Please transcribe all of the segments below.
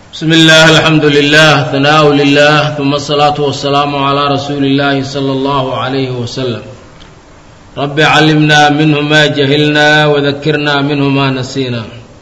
بسم الله الحمد لله ثناء لله ثم الصلاة والسلام على رسول الله صلى الله عليه وسلم رب علمنا منه ما جهلنا وذكرنا منه ما نسينا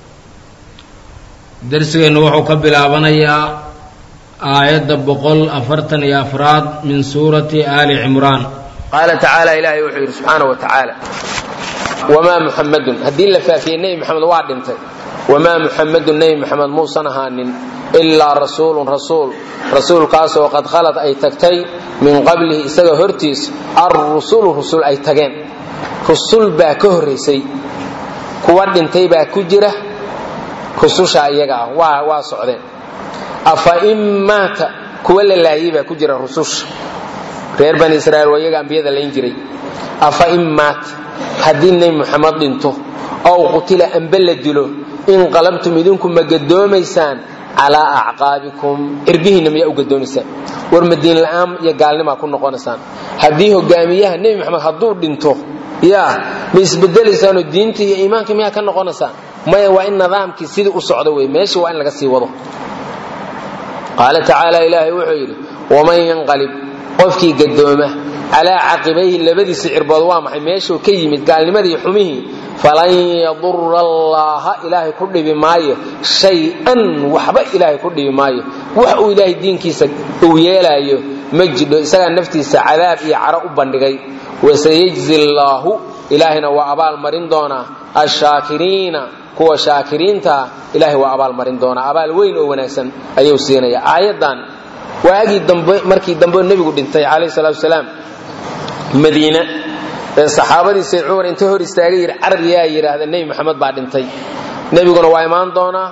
درسgeenu wuxuu ka bilaabanayaa aayadda boqol afartan iyo afraad min suurati ali cimraan qaala tacaala ilaahay wuxuu yidhi subxaana wa tacaala wamaa muxamadun haddii la faafiyey nebi maxamed waa dhintay wamaa muxamadun nebi maxamed muusan ahaanin ilaa rasuulun rasuul rasuulkaasoo qad khalad ay tagtay min qablihi isaga hortiis arrusulu rusul ay tageen rusul baa ka horraysay kuwa dhintay baa ku jira rususha iyaga ah waa waa socdeen afa in maata kuwa la laayay baa ku jira rususha reer bani israiil waa iyaga ambiyada layn jiray afa in maata haddii nebi muxamed dhinto ow qutila amba la dilo inqalabtum idinku ma gadoomaysaan calaa acqaabikum cirbihiinna miyaa u gadoomaysaan war madiin la'aan iyo gaalnimaa ku noqonaysaan haddii hogaamiyaha nebi maxamed hadduu dhinto yaa ma isbedelaysaanoo diinta iyo iimaanka miyaa ka noqonaysaan maya waa in nidaamkii sidii u socdo wey meeshii waa in laga sii wado qaala tacaala ilaahay wuxuu yidhi waman yanqalib qofkii gadooma calaa caqibayhi labadiisa cirbood waa maxay meeshuu ka yimid gaalnimadii xumihii falan yadura allaaha ilaahay ku dhibi maayo shay-an waxba ilaahay ku dhibi maayo wax uu ilaahay diinkiisa uu yeelaayo ma jidho isagaa naftiisa cadaab iyo caro u bandhigay wasayajzi llaahu ilaahayna waa abaal marin doonaa ashaakiriina kuwa shaakiriintaa ilaahay waa abaal marin doonaa abaal weyn oo wanaagsan ayuu siinaya aayadan waagii dambe markii dambe nebigu dhintay calayhi salaatu wasalaam madiina ee saxaabadii sayd cumar inta hor istaagay yidhi carbiyaa yidhaahda nebi maxamed baa dhintay nebiguna waa imaan doonaa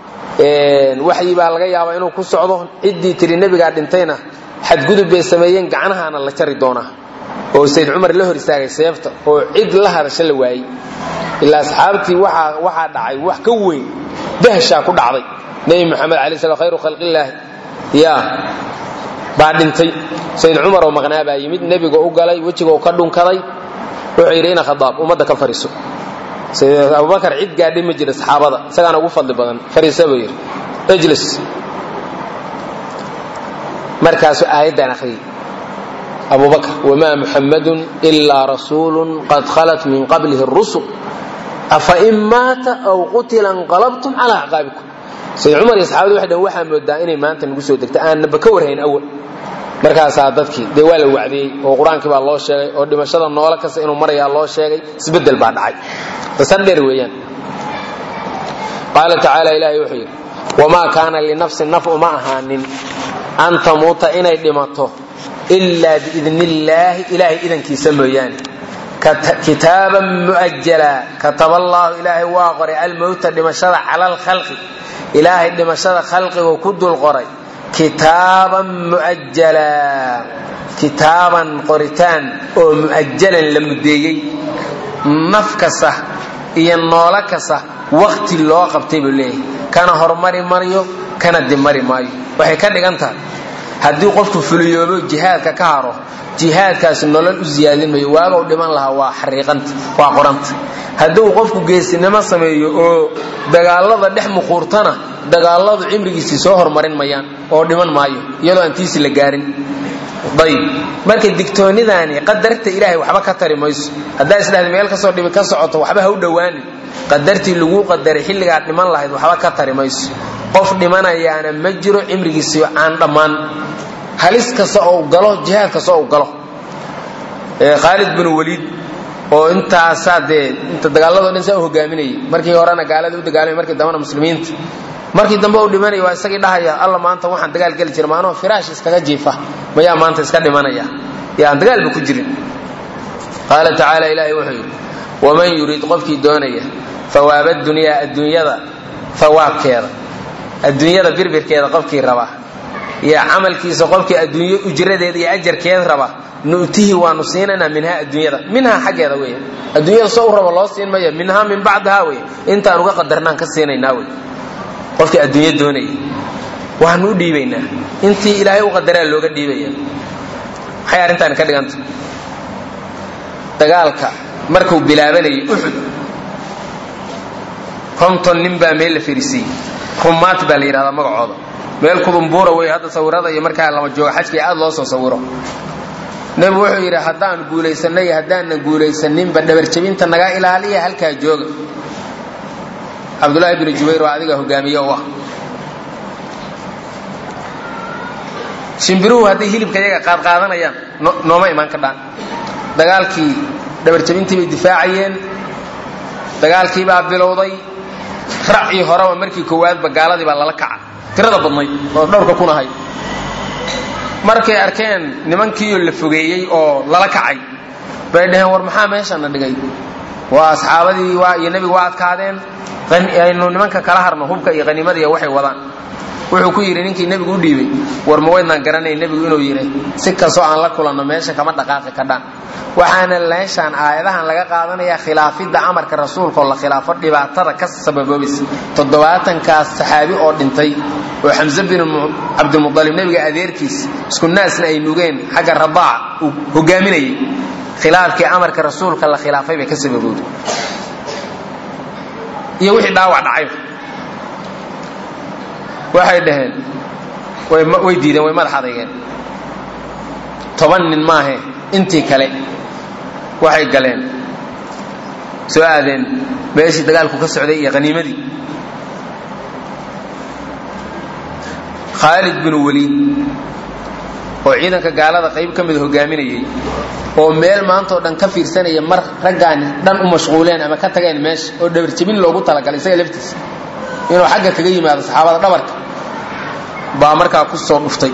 waxyi baa laga yaabaa inuu ku socdo ciddii tiri nebigaa dhintayna xadgudub bay sameeyeen gacnahaana la jari doonaa oo sayd cumar la hor istaagay seefta oo cid la hadasha la waayey ilaa asxaabtii waxaa dhacay wax ka weyn dahshaa ku dhacday nebi maxamed alay slam khayru khalqillaahi ya baa dhintay sayd cumar oo maqnaa baa yimid nebiga u galay wejigoo ka dhunkaday wuxuu yidhi ina khadaab ummadda ka fariiso abubakar cid gaadhay ma jira saxaabada isagaana ugu fadli badan fariisa buu yidhi ijlis markaasuu aayaddan akhriyey abubakr wamaa muxammadun ilaa rasuulun qad khalat min qablihi rusul afa in maata aw qutila inqalabtum calaa acqaabikum sayd cumar iyo saxabadi waxay dhn waxaa moodaa inay maanta nagu soo degta aanaba ka warhayn awal markaasaa dadkii dee waa la wacdiyey oo qur-aankii baa loo sheegay oo dhimashada noolo kasta inuu marayaa loo sheegay isbedel baa dhacay qisar weeyaan qaala tacaala ilaahay wuxuu yidhi wamaa kaana linafsin naf uma ahaanin an tamuuta inay dhimato ilaa biidni illaahi ilaahay idankiisa mooyaane kitaaban mu'ajala kataba allaahu ilaahay waa qoray almowta dhimashada cala alkhalqi ilaahay dhimashada khalqigu ku dul qoray kitaaban mu'ajala kitaaban qoritaan oo mu'ajalan la mudeeyey naf kasta iyo noolo kasta wakti loo qabtay buu leeyahay kana hormari maryo kana dimari maayo waxay ka dhigan tahay haddii qofku fuliyoobo jihaadka ka haro jihaadkaasi nolol u siyaadin mayo waaga u dhiman lahaa waa xariiqanta waa qoranta hadduu qofku geesinimo sameeyo oo dagaalada dhex muquurtana dagaaladu cimrigiisii soo hormarin mayaan oo dhiman maayo iyadoo aan tiisi la gaarin ayb marka digtoonidaani qadarta ilaahay waxba ka tari mayso haddaa isdhahda meel kasoo dhibi ka socoto waxba ha u dhowaanin qadartii laguu qadaray xilligaad dhiman lahayd waxba ka tari mayso qof dhimanayaana ma jiro cimrigiisii aan dhammaan halis kasta oo galo jihaad kasta oo galo khaalid bin waliid oo intaasaa dee inta dagaalado dhan saa u hogaaminayay markii horena gaalada u dagaalamay markii dambena muslimiinta markii dambe uu dhimanaya waa isagii dhahaya alla maanta waxaan dagaal geli jira maanoo firaash iskaga jiifa mayaa maanta iska dhimanaya ee aan dagaalba ku jirin qaala tacaala ilaahay wuxuu yidhi waman yuriid qofkii doonaya hawaaba dunyaa adduunyada hawaabkeeda adduunyada birbirkeeda qofkii raba iyo camalkiisa qofkii adduunyo ujradeeda iyo ajarkeed raba nu'tihi waanu siinaynaa minhaa adduunyada minhaa xaggeeda wey adduunyada soo u raba loo siin maya minhaa min bacdihaa wey intaan uga qadarnaan ka siinaynaa wey qofkii adduunyo doonaya waanu u dhiibaynaa intii ilaahay u qadaraa looga dhiibaya maxay arrintaani ka dhiganta dagaalka markuu bilaabanayay uxud konton nin baa meel la fariisiiyey rumaat baa la yidhahdaa magacooda meel kudumbuura wey hadda sawirada iyo markaa lama jooga xajka aad loo soo sawiro nebigu wuxuu yidhi haddaan guulaysanay haddaanan guulaysaninba dhabarjabinta naga ilaaliya halkaa jooga cabdullaahi binu jubayr waa adiga hogaamiye u ah shimbiruhu hadday hilibka iyaga qaadqaadanayaan nooma imaan ka dhaan dagaalkii dhabarjabintii bay difaacayeen dagaalkii baa bilowday racii horeba markii koowaadba gaaladii baa lala kaca tirada badnayd oo dhowrka kun ahay markay arkeen nimankiioo la fogeeyey oo lala kacay bay dhaheen war maxaa meeshana dhigay waa asxaabadii waa iyo nebigu waa adkaadeen aynu nimanka kala harno hubka iyo qaniimadiiya waxay wadaan wuxuu ku yidhi ninkii nebigu u dhiibay war ma waydnaan garanay nebigu inuu yidhi si kastoo aan la kulanno meesha kama dhaqaaqi kadhaan waxaana meeshaan aayadahan laga qaadanayaa khilaafidda amarka rasuulka oo la khilaafo dhibaatada ka sababoobaysa toddobaatankaas saxaabi oo dhintay oo xamse bin cabdilmualib nebiga adeerkiis isku naasna ay nugeen xagga radaaca uu hogaaminayay khilaafkii amarka rasuulka la khilaafay bay ka sababowday iyo wixii dhaawac dhacay waxay dhaheen way diideen way madax adeygeen toban nin maahe intii kale waxay galeen soo aadeen meeshii dagaalku ka socday iyo haniimadii khaalid binu weliid oo ciidanka gaalada qayb ka mida hogaaminayay oo meel maantao dhan ka fiirsanaya mar raggaani dhan u mashquuleen ama ka tageen meesha oo dhabarjabin loogu talagalay isaga laftiisa inuu xagga kaga yimaado saxaabada dhabarka baa markaa ku soo dhuftay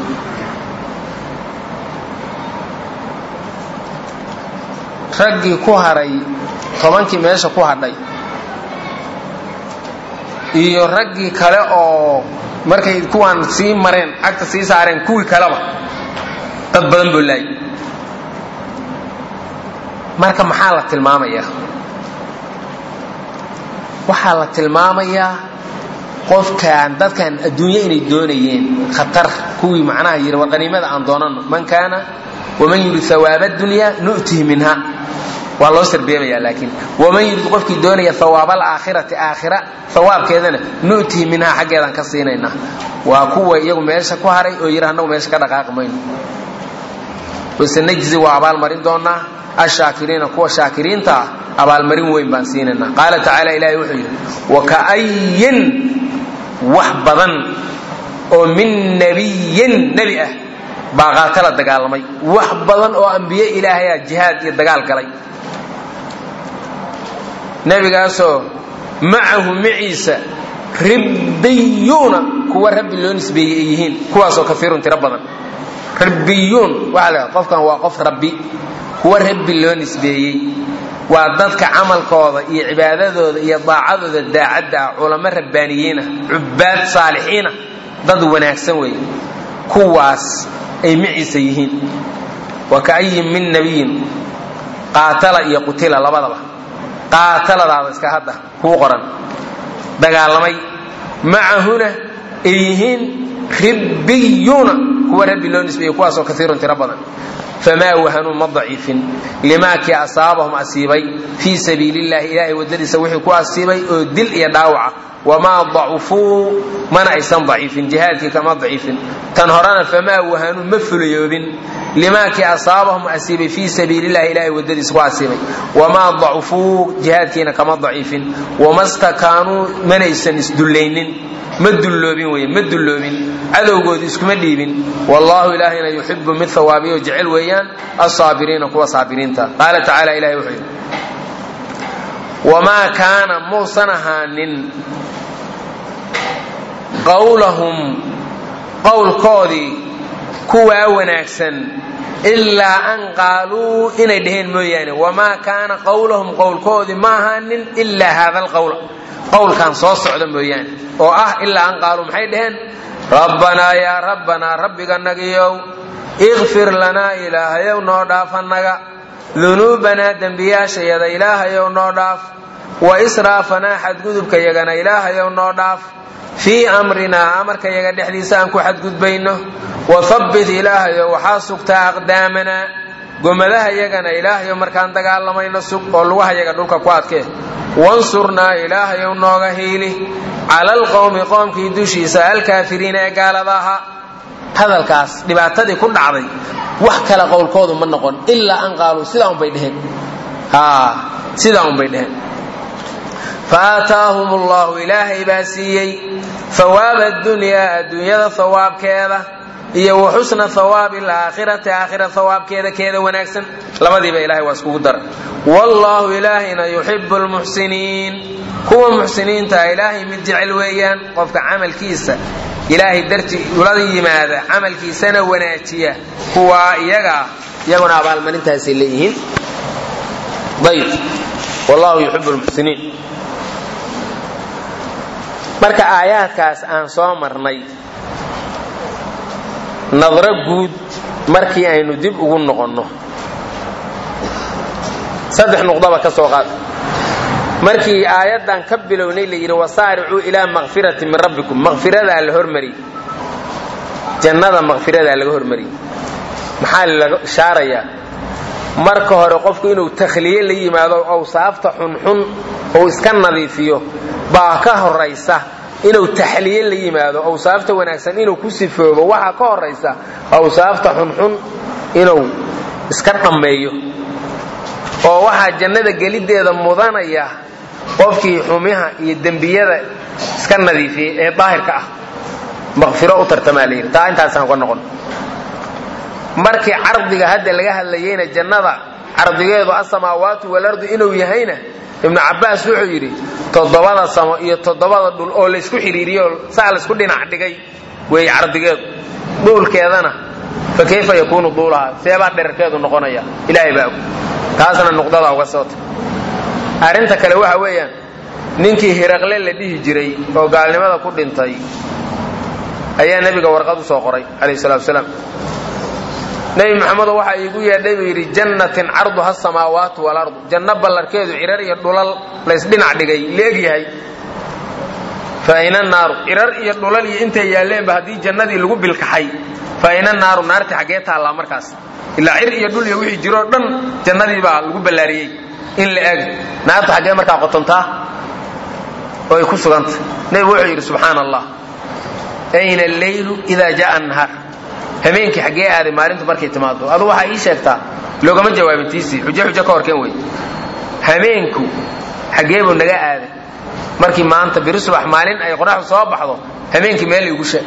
raggii ku haray tobankii meesha ku hadhay iyo raggii kale oo markay kuwaan sii mareen cagta sii saareen kuwii kaleba dad badan boo laayay marka maxaa la tilmaamayaa waxaa la tilmaamayaa qofkaan dadkan adduunye inay doonayeen khatar kuwii macnaha yidhi war qaniimada aan doonanno man kaana waman yurid hawaaba dunya nu'tihi minha waa loo sarbeebayaa laakiin waman yurid qofkii doonaya hawaaba alaakhirati aakhira hawaabkeedana nu'tihi minha xaggeedaan ka siinaynaa waa kuwa iyagu meesha ku haray oo yidhi annagu meesha ka dhaqaaqi mayno wasanajzi waa abaalmarin doonaa ashaakiriina kuwa shaakiriinta ah abaalmarin weyn baan siinaynaa qaala tacaala ilahi wuxuu yidhi waka'ayin wax badan oo min nebiyin nebi ah baa qaatala dagaalamay wax badan oo ambiye ilaahaya jihaad iyo dagaal galay nebigaasoo macahu maciisa ribbiyuuna kuwa rabbi loo nisbeeyey ay yihiin kuwaasoo kaiirun tiro badan ribbiyuun waxaa la qofkan waa qof rabbi kuwa rabbi loo nisbeeyey waa dadka camalkooda iyo cibaadadooda iyo daacadooda daacadda ah culamo rabbaaniyiinah cubbaad saalixiinah dad wanaagsan weeye kuwaas ay maciisa yihiin wa ka'ayin min nebiyin qaatala iyo qutila labadaba qaataladaada iska hadda kuu qoran dagaalamay macahuna ay yihiin ribbiyuuna kuwa rabbi loo nisbeeyey kuwaasoo kaiirun tiro badan famaa wahanuu ma daciifin limaakii asaabahum asiibay fii sabiili llahi ilaahay waddadiisa wixii ku asiibay oo dil iyo dhaawaca wamaa dacufuu mana aysan daciifin jihaadkii kama daciifin tan horena famaa wahanuu ma fulayoobin limaakii asaabahum asiibay fii sabiili llahi ilaahay waddadiisa ku asiibay wamaa dacufuu jihaadkiina kama daciifin wama stakaanuu manaysan isdullaynin ma dulloobin wey ma dulloobin cadowgoodu iskuma dhiibin wallaahu ilaahayna yuxibu mid hawaabiyo jecel weeyaan asaabiriina kuwa saabiriinta qaala tacaala ilahay wuxuu yidhi wamaa kaana muusan ahaanin qawlahum qowlkoodii kuwaa wanaagsan ilaa an qaaluu inay dhaheen mooyaane wamaa kaana qawlahum qowlkoodii ma ahaanin ilaa haada alqowla qowlkan soo socda mooyaane oo ah ilaa an qaaluu maxay dhaheen rabbanaa yaa rabbanaa rabbiganagiyow ikfir lanaa ilaahayow noo dhaaf annaga dunuubanaa dembiyaashayada ilaahayow noo dhaaf wa israafanaa xadgudubkayagana ilaahayow noo dhaaf fii amrinaa amarkayaga dhexdiisa aan ku xadgudbayno wa habbit ilaahayow waxaa sugtaa aqdaamanaa gomadaha yagana ilaahayow markaan dagaalamayno sug oo lugaha yaga dhulka ku adkee wansurnaa ilaahayow nooga hiili cala alqowmi qoomkii dushiisa alkaafiriina ee gaalada ahaa hadalkaas dhibaatadii ku dhacday wax kale qowlkoodu ma noqon ilaa an qaaluu sidaa unbay dheheen sidaa unbay dheheen faataahum allahu ilaahay baa siiyey hawaaba adunyaa adduunyada hawaabkeeda iyo wa xusna hawaabi alaakhirati aakhira hawaabkeeda keeda wanaagsan labadiiba ilahay waa iskugu dara wallaahu ilaahayna yuxibu lmuxsiniin kuwa muxsiniinta ilaahay mid jecel weeyaan qofka camalkiisa ilaahay darti ula yimaada camalkiisana wanaajiya kuwaa iyagaa iyaguna abaalmarintaasay leeyihiin ayb wallahu yuxibu lmuxsiniin marka aayaadkaas aan soo marnay nadro guud markii aynu dib ugu noqonno saddex nuqdaba ka soo qaad markii aayaddan ka bilownay la yidhi wasaaricuu ilaa makfirati min rabbikum makfiradaa la hormariyey jannada makfiradaa laga hormariyey maxaa laga ishaarayaa marka hore qofku inuu takhliye la yimaado awsaafta xunxun ou iska nadiifiyo baa ka horaysa inuu taxliye la yimaado awsaafta wanaagsan inuu ku sifoobo waxaa ka horaysa awsaafta xunxun inuu iska dhammeeyo oo waxaa jannada geliddeeda mudanaya qofkii xumiha iyo dembiyada iska nadiifiyey ee daahirka ah maqfiro u tartamaa la yidhi taa intaasaan ka noqon markii cardiga hadda laga hadlayeyna jannada cardigeedu asamaawaatu walardu inuu yahayna ibnu cabbaas wuxuu yidhi toddobada samo iyo toddobada dhul oo laysku xidhiiriyo saa laysku dhinac dhigay weeye cardigeedu dhuulkeedana fa kayfa yakuunu duulaha seebaa dherarkeedu noqonaya ilaahay baa og taasna nuqdadaa uga soota arrinta kale waxa weeyaan ninkii hiraqle la dhihi jiray oo gaalnimada ku dhintay ayaa nebiga warqad u soo qoray calayh salatu wasalaam nebi maxamedo waxaa iigu yeedhay buu yidhi jannatin carduha asamaawaatu walardu janno ballarkeedu cirar iyo dhulal laysdhinac dhigay leeg yahay fa ayna naaru cirar iyo dhulal iyo intay yaalleenba haddii jannadii lagu bilkaxay fa ayna naaru naarti xaggee taallaa markaas ilaa cir iyo dhul iyo wixii jiroo dhan jannadii baa lagu ballaariyey in la eg naarta xaggee markaa qotontaa oo ay ku sugantah nebigu wuxuu yidhi subxaana allah ayna alleylu idaa ja'a annahaar habeenkii xaggee aaday maalintu markay timaado adu waxaa ii sheegtaa loogama jawaabin tiisii xujo xujo ka horkeen wey habeenku xaggee buu naga aaday markii maanta biri subax maalin ay qoraxdu soo baxdo habeenkii meel igu sheeg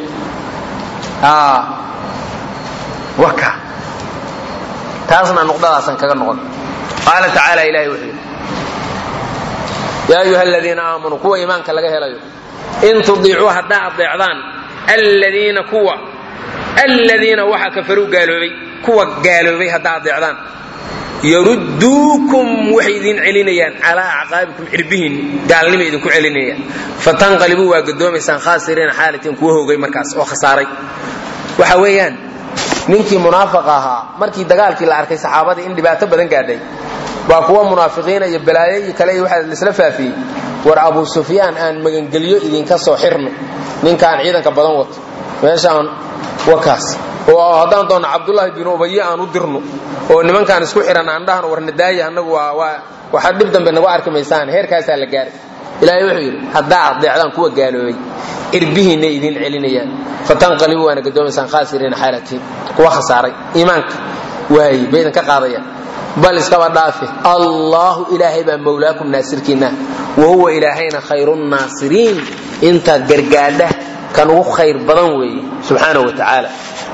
waka taasna nuqdadaasan kaga noqon qaala tacaala ilahay wuxuu yidhi yaa ayuha aladiina aamanuu kuwa iimaanka laga helayo in tudiicuu haddaa adeecdaan aladiina kuwa aladiina waxa kafaruu gaaloobay kuwa gaaloobay haddaa adeecdaan yarudduukum waxay idin celinayaan calaa acqaabikum cirbihiin gaalnimay idinku celinayaan fatanqalibuu waa gadoomaysaan khaasiriina xaalatiin kuwa hoogay markaas oo khasaaray waxa weeyaan ninkii munaafiq ahaa markii dagaalkii la arkay saxaabadii in dhibaato badan gaadhay baa kuwa munaafiqiina iyo balaayo iyo kale waxaa laisla faafiyey war abu sufyaan aan magangelyo idinka soo xirno ninkaan ciidanka badan wato meeshaan wakaas oo haddaan doonno cabdullaahi bin ubaye aan u dirno oo nimankaan isku xihan aan dhahno war nadaaya annagu waa waxaad dhib dambe nagu arki maysaan heerkaasaa la gaaray ilaahay wuxuu yidhi haddaa adeecdaan kuwa gaaloobay cirbihiinna idin celinayaan fatanqalibu waana gadoomaysaan khaasiriina xaalatiin kuwa khasaaray iimaanka waaye bay idinka qaadayaan bal iskaba dhaafe allaahu ilaahay baa mawlaakum naasirkiinna wa huwa ilaahayna khayrunnaasiriin intaad gargaadha kan ugu khayr badan weeye subxaana wa tacaala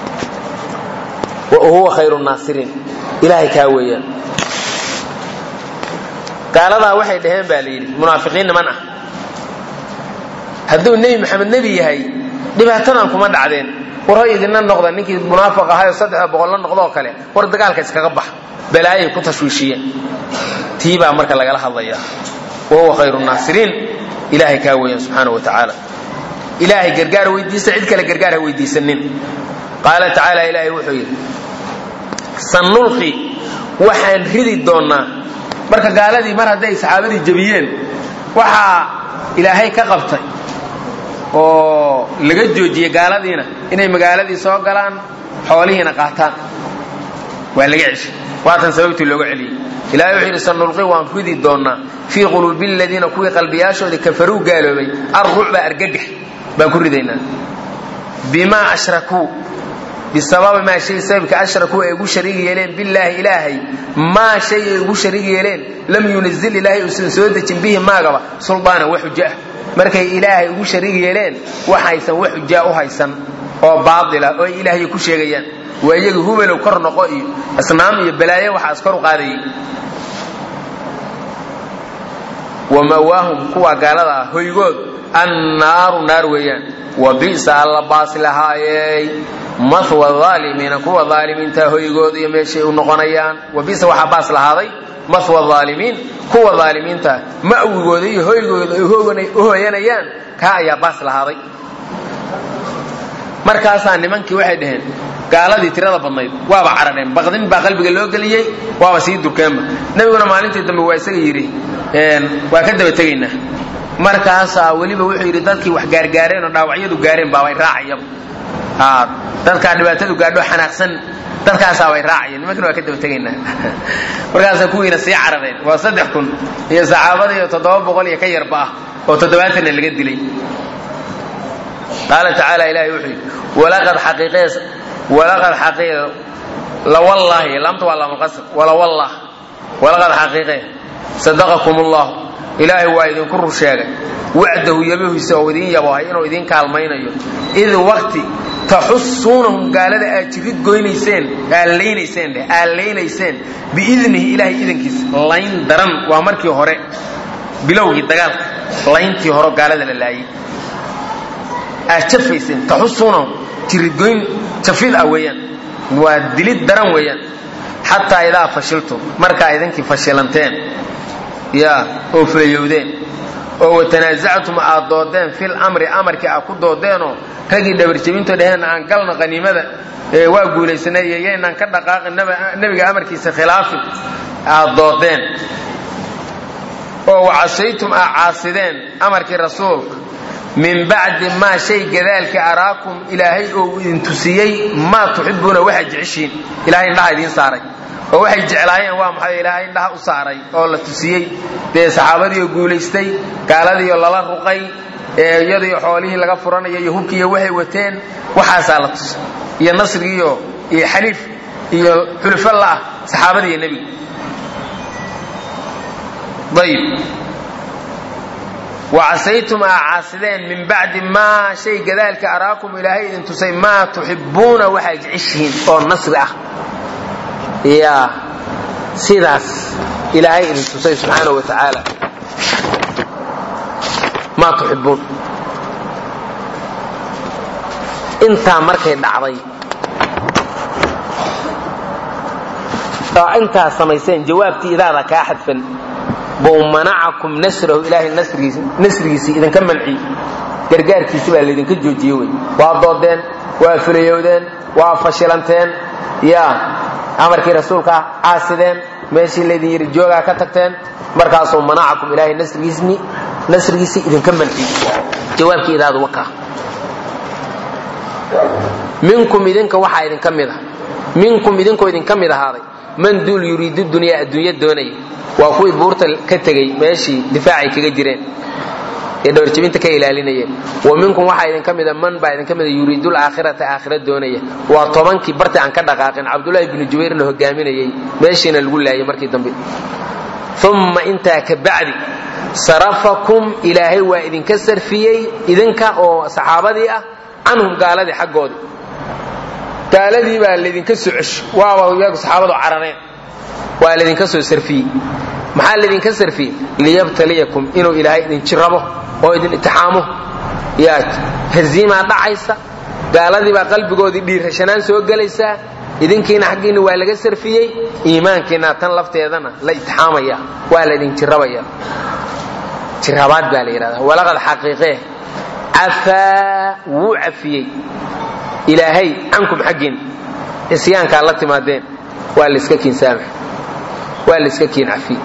huwa khayru naasiriin ilaahay kaa weeyaan gaaladaa waxay dhaheen baa la yidhi munaafiqiin niman ah hadduu nebi maxamed nebi yahay dhibaatadan kuma dhacdeen war hoy idinna noqda ninkii munaafiq ahayoo saddexda boqol la noqdoo kale war dagaalka iskaga bax balaayay ku tashwiishiyeen tii baa marka lagala hadlaya wa huwa khayru naasiriin ilaahay kaa weeyaan subxaana wa tacaala ilaahay gargaar weydiisa cid kale gargaar ha weydiisanin qaala tacaala ilaahay wuxuu yidhi sanulqi waxaan ridi doonnaa marka gaaladii mar hadday saxaabadii jebiyeen waxaa ilaahay ka qabtay oo laga joojiyey gaaladiina inay magaaladii soo galaan xoolihiina qaataan waa laga ceshay waatan sababtii looga celiyey ilahay wuxuu yidhi sanulqi waan ridi doonnaa fii quluubi aladiina kuwii qalbiyaashoodii kafaruu gaaloobay arrucba argagax baan ku ridaynaa bimaa ashrakuu bisababi maa shay sababka ashrakuu ay ugu shariig yeeleen billaahi ilaahay maa shay ay ugu shariig yeeleen lam yunazil ilaahay uusan soo dejin bihi maagaba suldaana wax xujo ah markay ilaahay ugu shariig yeeleen waxaysan wax xujaa u haysan oo baatila oo ay ilaahay ku sheegayaan waa iyaga hubelow kor noqo iyo asnaam iyo balaayo waxaas kor u qaadayay wamawaahum kuwa gaalada ah hoygood annaaru naar weeyaan wa bi'sa alla baas lahaayey mahwa aalimiina kuwa aalimiinta hoygood iyo meeshay u noqonayaan wa bisa waxaa baas lahaaday mahwa aalimiin kuwa aalimiinta ma'wigooda iyo hoygooda ay u hooyanayaan kaa ayaa baas lahaaday markaasaa nimankii waxay dhaheen gaaladii tirada badnayd waaba carareen baqdin baa qalbiga loo geliyey waaba sii durkeenba nebiguna maalintii dambe waa isaga yidhi waa ka daba tegaynaa markaasaa weliba wuxuu yidhi dadkii wax gaargaareen oo dhaawacyadu gaareen baabay raacayaba dadkaa dhibaatadu gaadho xanaaqsan dadkaasaa way raacayeen nimankina waa ka daba tegaynaa markaasaa kuwiina sii carareen waa saddex kun iyo saxaabada iyo toddoba boqol iyo ka yarba ah oo toddobaatanna laga dilay qaala tacaala ilahay wuxuu yidhi walaqad xaqiiqees walaqad xaqiiq lawallaahi laamta waa laamulqasr walawallah walaqad xaqiiqee sadaqakum allah ilaahay waa idinku rur sheegay wacdahu yabahiisa oo idiin yabohay inuu idiin kaalmaynayo id waqti taxusuunahum gaalada aad jirid goynayseen aad laynayseen dheh aad laynayseen biidnihi ilaahay idankiisa layn daran waa markii hore bilowgii dagaalka layntii hore gaalada la laayay aad jafayseen taxusuunahum jiridgoyn jafid ah weeyaan waa dilid daran weeyaan xataa idaa fashiltum markaa idinkii fashilanteen ya oo fulayowdeen oo watanaasactum aad doodeen fil amri amarkii aad ku doodeenoo raggii dhabarjebinto dheheen aan galna qaniimada ee waa guulaysanay iyo yaynaan ka dhaqaaqin nebiga amarkiisa khilaafin aad doodeen oo wacasaytum aad caasideen amarkii rasuulka min bacdi maa shay gadaalka araakum ilaahay oo idin tusiyey maa tuxibuuna waxaad jeceshiin ilahay indhaha idiin saaray oo waxay jeclaayeen waa maxay ilaahay indhaha u saaray oo la tusiyey dee saxaabadiioo guulaystay gaaladiioo lala ruqay ee iyadiio xoolihii laga furanayo iyo hubkiiyo waxay wateen waxaasaa la tusay iyo nasrigiiyo iyo xaliif iyo xulufo la'ah saxaabadiiyo nebiga ayb wacasaytum aa caasideen min bacdi maa shay gadaalka araakum ilaahay idin tusay maa tuxibbuuna waxaa jeceshihiin oo nasri ah ya sidaas ilaahay idin tusay subxaana wa tacaala maa tuxibbuun intaa markay dhacday oo intaa samayseen jawaabtii idaada kaa xadfan buu manacakum nasrahu ilaahay nasrigiisii idinka manci gargaarkiisi baa laydinka joojiye wey waa doodeen waa fulayowdeen waa fashilanteen ya amarkii rasuulka caasideen meeshii laydin yidhi joogaa ka tagteen markaasuu manacakum ilaahay nasrigiisii idinka manci jawaabkii idaadu wakaa minkum idinka waxaa idinka mid a minkum idinkoo idinka mid ahaaday man duul yuriidu dunyaa adduunya doonaya waa kuwii buurta ka tegey meeshii difaacay kaga jireen ee dhawarjebinta ka ilaalinayeen wa minkum waxaa idinka mida man baa idinka mida yuriidul aakhirata aakhira doonaya waa tobankii barti aan ka dhaqaaqin cabdullaahi bnu jubayrna hogaaminayey meeshiina lagu laayay markii dambe umma intaa ka bacdi sarafakum ilaahay waa idinka sarfiyey idinka oo saxaabadii ah canhum gaaladii xaggoodii gaaladii baa laydinka soo cesho waaba iyagu saxaabadu carareen waa laydinka soo sarfiyey maxaa laydinka sarfiyey liyabtaliyakum inuu ilaahay idin jirabo oo idin itixaamo yaa haziimaa dhacaysa gaaladii baa qalbigoodii dhiirashanaan soo gelaysaa idinkiina xaggiinna waa laga sarfiyey iimaankiina tan lafteedana la itixaamaya waa laydin jirabaya jirabaad baa la yidhahdaa walaqad xaqiiqee cafaa wuu cafiyey ilaahay cankum xaggiin isyaankaa la timaadeen waa layska kiin saamax waa layska kiin cafiye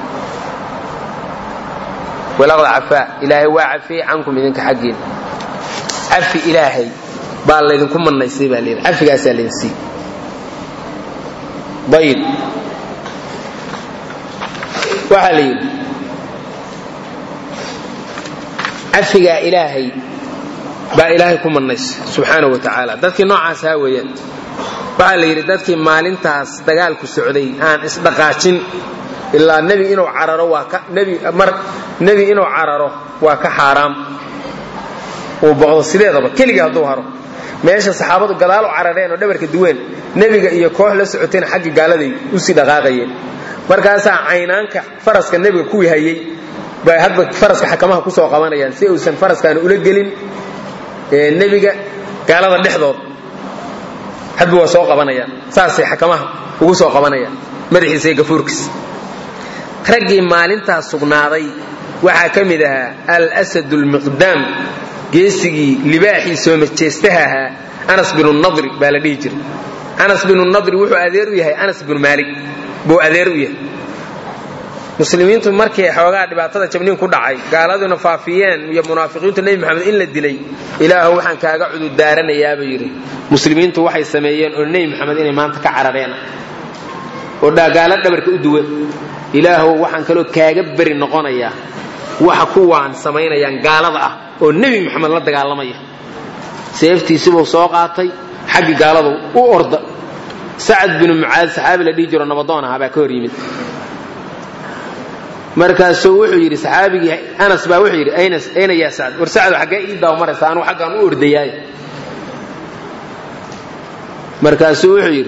walaqad cafaa ilaahay waa cafiyey cankum idinka xaggiin cafi ilaahay baa laydinku manaysay baa layidhi cafigaasaa laydin sii ayib waxaa la yidhi cafigaa ilaahay baa ilaahay ku mannaysa subxaana wa tacaala dadkii noocaas haa weeyaan waxaa la yidhi dadkii maalintaas dagaalku socday aan isdhaqaajin ilaa nebi inuu cararo waa ka nebi mar nebi inuu cararo waa ka xaaraam uu boqdo sideedaba keligii hadduu haro meesha saxaabadu gadaal u carareen oo dhabarka duween nebiga iyo koox la socotayna xagga gaaladay usii dhaqaaqayeen markaasaa caynaanka faraska nebiga kuwii hayey bay hadba faraska xakamaha kusoo qabanayaan si uusan faraskaana ula gelin nebiga gaalada dhexdood hadba waa soo qabanayaan saasay xakamaha ugu soo qabanayaan madaxiisa iyo gafuurkiisa raggii maalintaas sugnaaday waxaa ka mid ahaa alsad lmiqdaam geesigii libaaxii soo majeestaha ahaa anas binu nadri baa la dhihi jiray anas binu nadri wuxuu adeer u yahay anas binu maalik buu adeer u yahay muslimiintu markii xoogaa dhibaatada jabniin ku dhacay gaaladuna faafiyeen iyo munaafiqiintu nebi maxamed in la dilay ilaahu waxaan kaaga cudurdaaranayaabuu yidhi muslimiintu waxay sameeyeen oo nebi maxamed inay maanta ka carareen oo gaalo dhabarka u duwan ilaahu waxaan kaloo kaaga beri noqonayaa waxa kuwaan samaynayaan gaalada ah oo nebi maxamed la dagaalamaya seeftiisibuu soo qaatay xaggii gaaladu u orda sacad binu mucaad saxaabi la dhihi jiro nabadoon ahaa baa ka hor yimid markaasuu wuxuu yidhi saxaabigii anas baa wuxuu yidhi ayna yaa sacd war sacdo xaggee ii daawamaraysa anuu xaggaan u ordayaay markaasuu wuxuu yidhi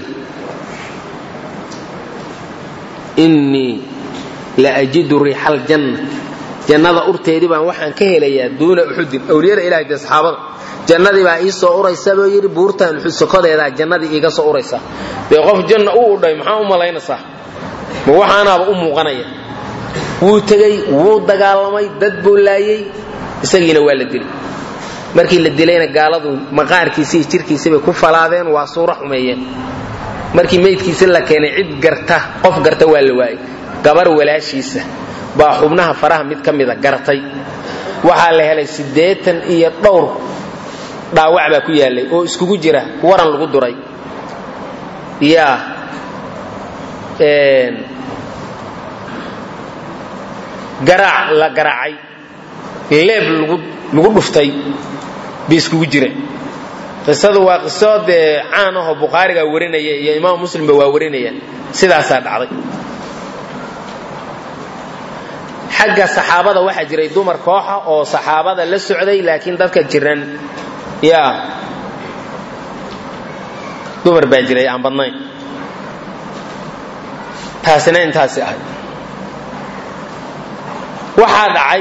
innii la ajidu riixa aljanna jannada urteedii baan waxaan ka helayaa duuna uxudin awliyada ilahay dee saxaabada jannadii baa ii soo uraysa buu yidhi buurtaan uxud sokodeedaa jannadii iiga soo uraysa dee qof janna u udhay maxaa u malaynaysaa ma waxaanaaba u muuqanaya wuu tegey wuu dagaalamay dad buu laayey isagiina waa la dilay markii la dilayna gaaladu maqaarkiisi iyo jirkiisibay ku falaadeen waa suuro xumeeyeen markii meydkiisa la keenay cid garta qof garta waa la waayey gabar walaashiisa baa xubnaha faraha mid ka mida gartay waxaa la helay siddeetan iyo dhowr dhaawac baa ku yaallay oo iskugu jira waran lagu duray yaa garaac la garaacay leeb lagu dhuftay bay iskugu jireen qisadu waa qiso dee caan ahoo bukhaarigaa warinaya iyo imaam muslimba waa warinayaan sidaasaa dhacday xagga saxaabada waxaa jiray dumar kooxa oo saxaabada la socday laakiin dadka jiran yaa dumar baa jiray aan badnayn taasina intaasi ahay waxaa dhacay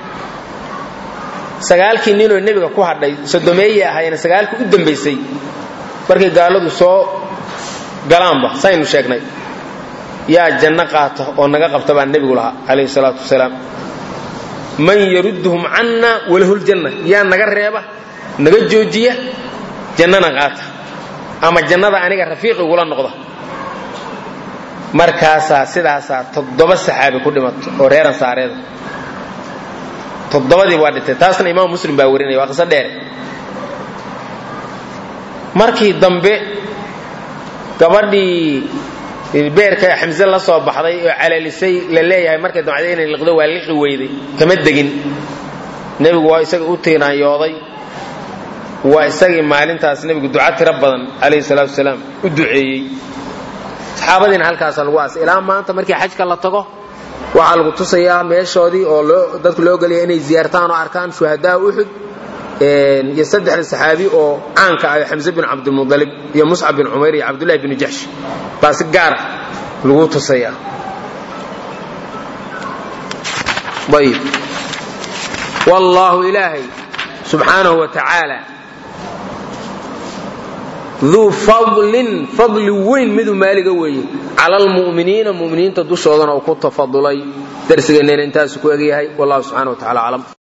sagaalkii ninoo nebiga ku hadhay sodomeeye ahayna sagaalkii u dambaysay markay gaaladu soo galaanba saynu sheegnay yaa janno qaata oo naga qabta baa nebigu lahaa calayhi salaatu wasalaam man yarudduhum canna walahuljanna yaa naga reeba naga joojiya jannana qaata ama jannada aniga rafiiqigula noqda markaasaa sidaasaa toddoba saxaabi ku dhimato oo reer ansaareeda toddobadii waa dhintay taasna imaam muslim baa warinaya waa qiso dheere markii dambe gabadhii beerka xamse la soo baxday oo caleelisay la leeyahay markay damcday inay liqdo waa liqi weyday kama degin nebigu waa isagii u tiinaanyooday waa isagii maalintaas nebigu duca tiro badan calayhi salaatu wasalaam u duceeyey saxaabadiina halkaasa lagu aasay ilaa maanta markii xajka la tago waxaa lagu tusayaa meeshoodii oo dadku loo gelaya inay ziyaartaan oo arkaan shuhadaa uxud iyo saddexda saxaabi oo caanka ah xamse bin cabdilmualib iyo muscab bin cumayr iyo cabdullahi bin jaxsh baa si gaara lagu tusayaa ayb wallaahu ilaahay subxaanahu wa tacaala duu fadlin fadli weyn miduu maaliga weeye cala almu'miniina mu'miniinta dushoodana uu ku tafadulay darsigeenneena intaasu ku egyahay wallahu subxana wa tacala aclam